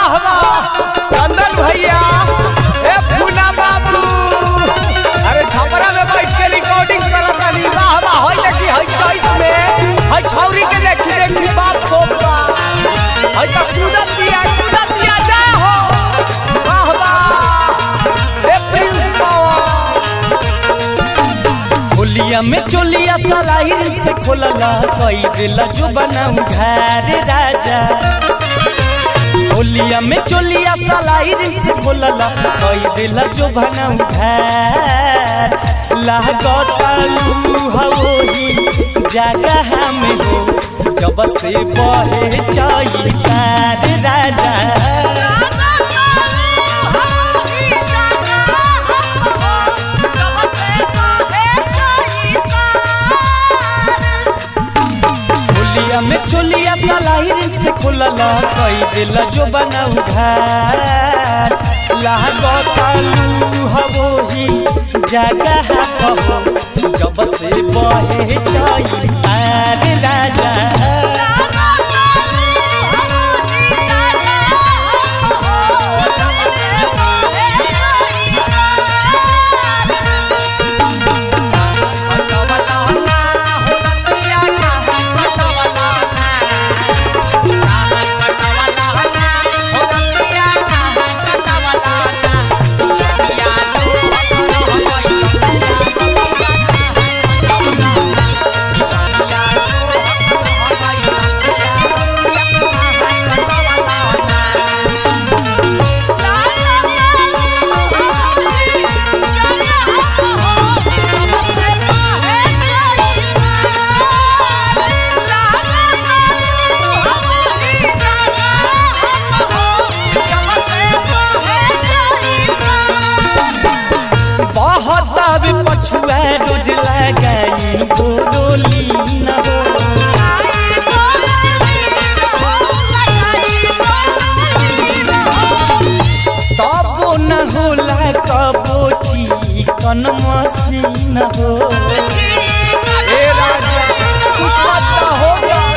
वाह वाह चंदन भैया ए पूना बाबू अरे छपरा में बैठ के रिकॉर्डिंग करत तानी वाह वाह होई देखी हई चैत में हई छौरी के देखी देखी बाप को हई त कूदत दिया कूदत दिया जा हो वाह वाह ए प्रिंस पावर होलिया में चोलिया सलाहिर से खोलला कई दिल जो बनाऊ घर राजा होलिया में चोलिया सलाहिर से खोलला कई दिल जो बनाऊ घर लागतालू हवोही जगह में हो जब से बहे चई तार राजा होलिया में चोलिया सलाहिर से खुलला कई दिल जो बनाऊ घर लागतालू हवोही जगह कहो जब से बहे चई तार राजा बहुत अब पछुआ रोज लगाई गोली न हो तबो न होला कबो चिकन मसीन हो ए राजा सुपत्ता हो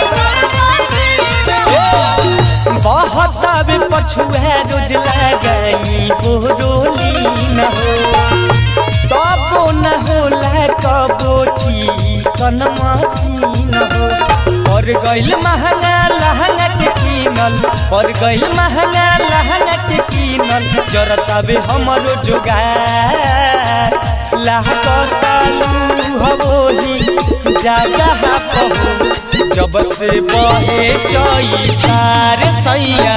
बहुत अब पछुआ रोज लगाई गोली न हो तबो न होला कबो चिकन मसीन हो पर गइल महंगा लहंगा के कीनल पर गइल महंगा लहंगा के कीनल जरताबे हमरो जोगार लाहकतालू हवोही जगह पहो जब से बहे चई तार सैया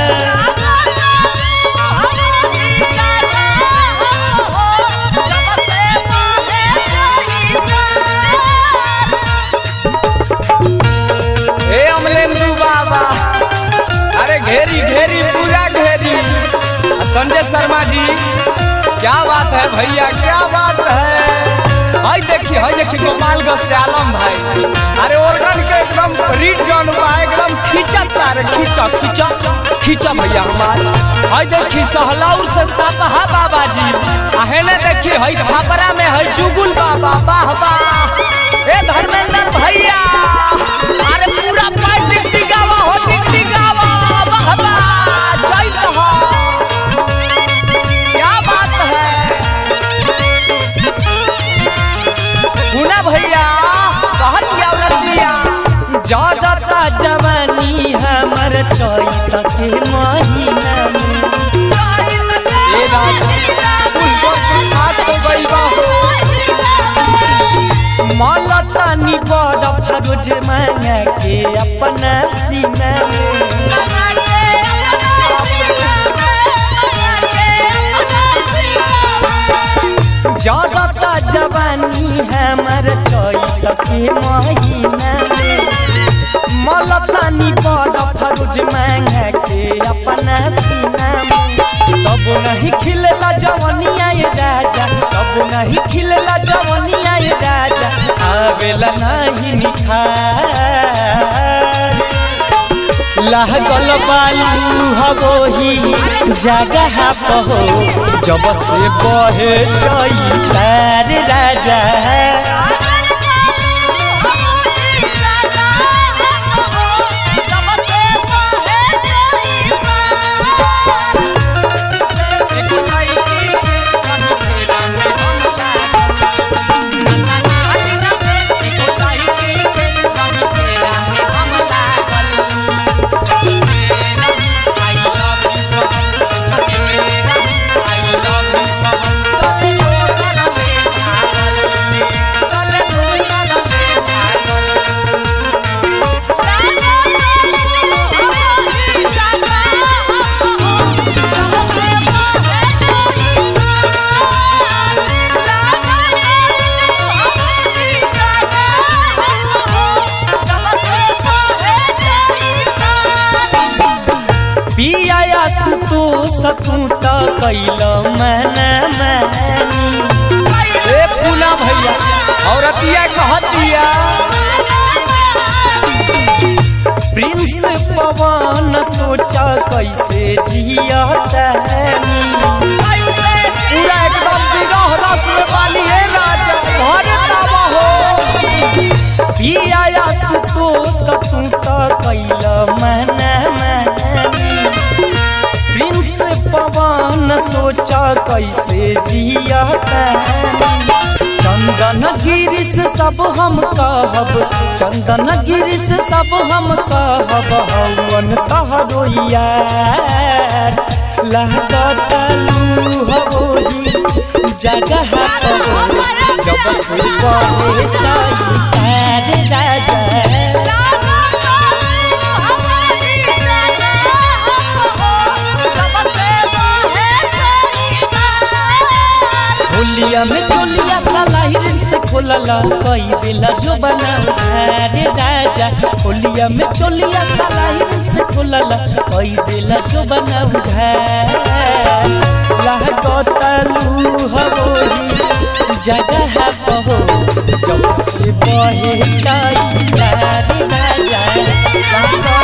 ए अमलेंदु बाबा अरे घेरी घेरी पूरा घेरी संजय शर्मा जी क्या बात है भैया क्या बात है हाय देखी हाय देखी गोपालगंज से आलम भाई अरे ओरगन के एकदम रीड जॉन बा एकदम खींचा तारे खींचा खींचा खींचा भैया हमार हाय देखी सहलाउर से सापहा बाबा जी आहे ने देखी हाय छापरा में हाय जुगुल बाबा वाह वाह ए धर्मेंद्र भैया अरे पूरा पाइप टिकटी गावा हो टिकटी गावा वाह वाह जय कहा क्या बात है मुना भैया कहत क्या रतिया जदता जवानी हमर चैत के महीना में ए राजा फूल को हाथ हो गई बा मलतानी बड़ फरोज मांगा के अपना सीना में जदता जवानी हमर चैत के महीना में मलतानी बड़ फरोज मांगा के अपना सीना में तब नहीं खिलला जवनिया ये राजा तब नहीं खिलला जवनिया ये राजा आवेला नहीं निखार लागल बालू हवोही जगह पहो जब से बहे चई तार राजा सतू त कैल मना मानी ए पूना भैया औरतिया कहतिया प्रिंस पवन सोचा कैसे जिया तानी पूरा एकदम विरह रस में बाली है राजा घरे बाबा हो पिया तो सतू त कैल मना मानी प्रिंस पवन सोचा कैसे जिया तानी चंदन गिरिश सब हम कहब चंदन गिरिश सब हम कहब हवन तहरो यार लागत लूहबोही जगह पर जब से बहे चाहिए राजा होलिया में चोलिया सलाहिरन से खोलला कई बेला जो बनाऊ रे राजा होलिया में चोलिया सलाहिरन से खोलला कई बेला जो बनाऊ लागतलू हबोरी जगह बहो जब से बहे चाहिए रे राजा लागत